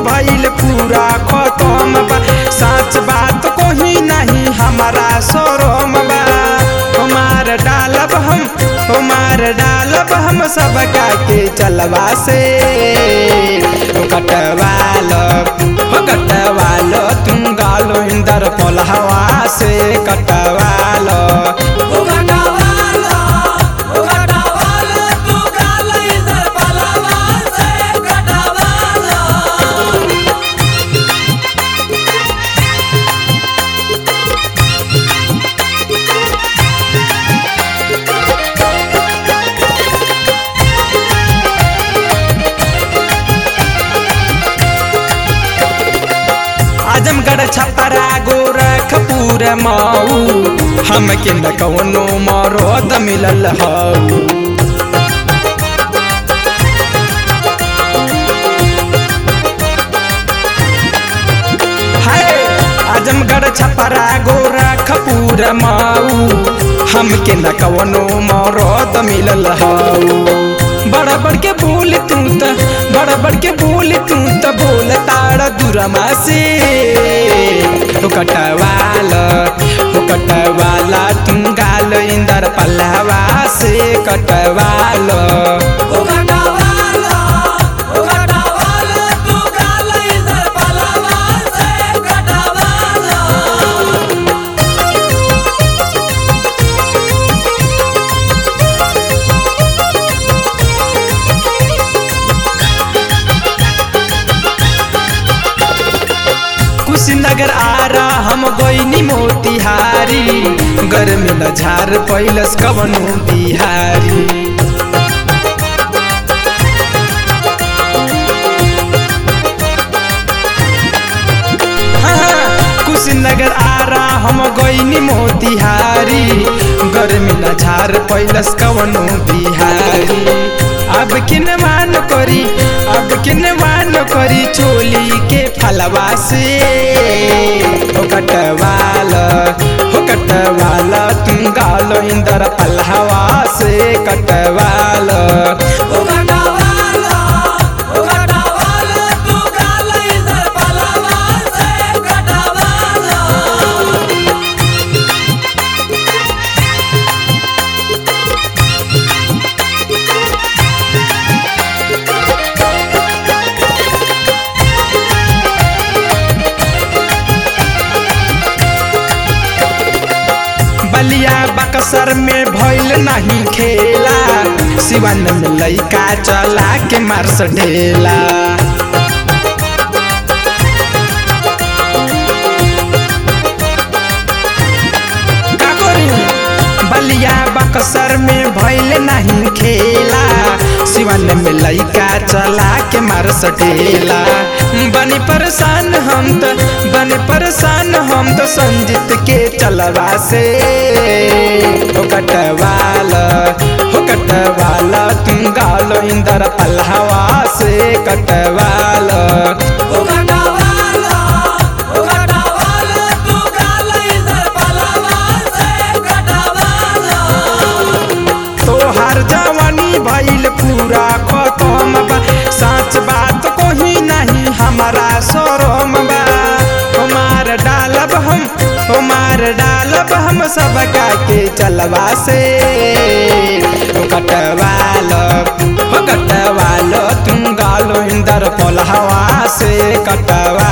भइल पूरा खत्म बा सच बात कोही नहीं हमारा शोरूम बा हमार डालब हम हमार डालब हम सबका के चलवा से ओ कटवालो हो कटवालो तुम गालो इंदर पलहवा से कटवालो ओ कटवाला ओ कटवाला तू गाल इधर पलवा से कटवाला आजमगढ़ छपरा गोरखपुर मऊ हमके न कौनो मरद मिलल हऊ हाय आजमगढ़ छपरा गोरखपुर मऊ हमके न कौनो मरद मिलल हऊ बड़ बड़ के बोल तू त बड़ बड़ के बोल तू त बोल ताड़ दुरमा से हो कटवाला हो कटवाला तुम गाल इंदर पल्लवा से कटवाला ओ कटवाला ओ कटवाला तू गाल इधर पलवा से कटवाला कुशीनगर आरा हम गईनी मोतिहारी गर्मी न झार पैलस कवनो बिहारी हाँ, कुशीनगर आरा हम गईनी मोतिहारी गर्मी न झार पैलस कवनो बिहारी अब किन मान करी अब किन मान करी चोली के फलवा से हो कटवाला हो कटवाला तुम गालो इंदर पल्हवा से कटवाला ओ कटवाला ओ कटवाला तू गाल इधर पलवा से कटवाला बलिया बक्सर में भइल नहीं खेला सिवन में लइका चला के मार्स ढेला का करी? बलिया बक्सर में भइल नहीं खेला सिवन में लइका चला के मार सटेला बनी परेशान हम तो बनी परेशान हम तो संजीत के चलवा से हो कटवाला हो कटवाला तुम गालो इंदर पल्हवा से कटवाला ओ कटवाला ओ कटवाला तू गाल इधर पलवा से कटवाला तोहार जवानी भइल पूरा खत्म बा सच बात कोही नहीं हमारा शोरूम बा हमार डालब हम हमार डालब हम सबका के चलवा से हो कटवालो हो कटवालो तुम गालो इंदर पलहवा से कटवा